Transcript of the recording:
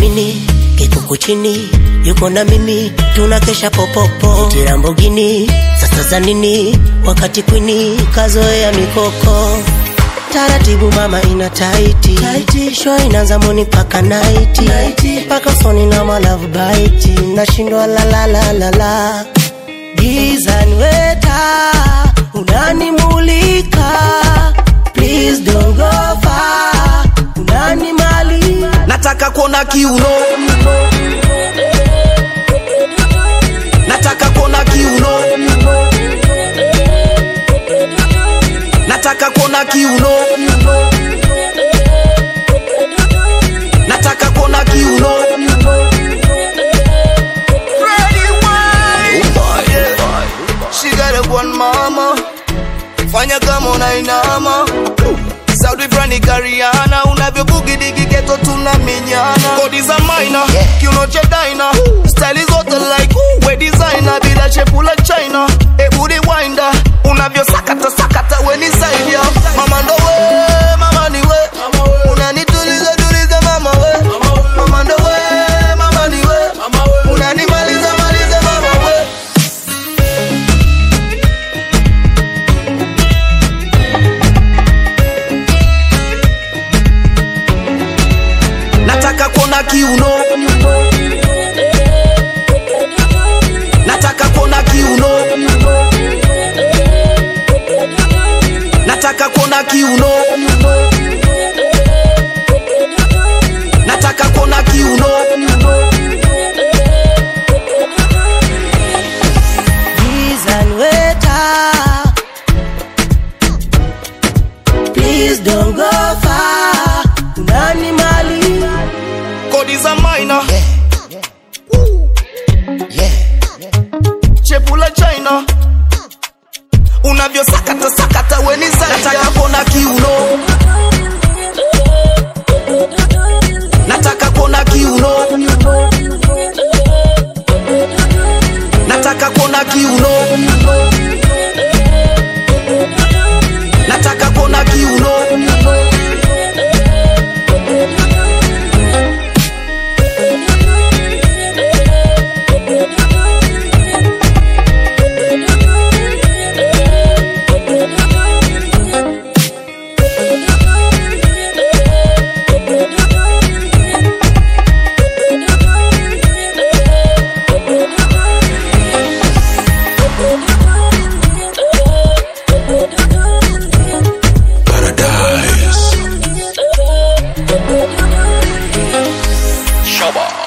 nini kikuku chini yuko na mimi tunakesha popopo Iti Lamborghini sasa za nini wakati kwini kazoea mikoko taratibu mama ina taiti, taiti. show inaanza moni paka naiti paka usoni na malavu baiti nashindwa lalalalala gizani weta unanimulika please don't go far unanimali nataka kuona kiuno nataka kuona kiuno nataka kuona kiuno nataka kuona kiuno She got a one mama fanya kama unainama Saudi Frani Kariana unavyobugi digi geto tuna minyana kodi za maina kiuno cha daina style zote like ooh, we designer bila shepu la China ebudi winder unavyosakata sakata we ni zaidi ya mama ndo we mama ni we unanituliza tuliza mama we mama ndo we mama ni we unanimaliza maliza mama we nataka kuona kiuno nataka kuona kiuno nataka kuona kiuno nataka kuona kiuno gizani weta please don't go far unanimali kodi za maina chepu la china unavyosakata sakata weni nataka kuona kiuno nataka kuona kiuno nataka kuona kiuno nataka kuona kiuno Shaba.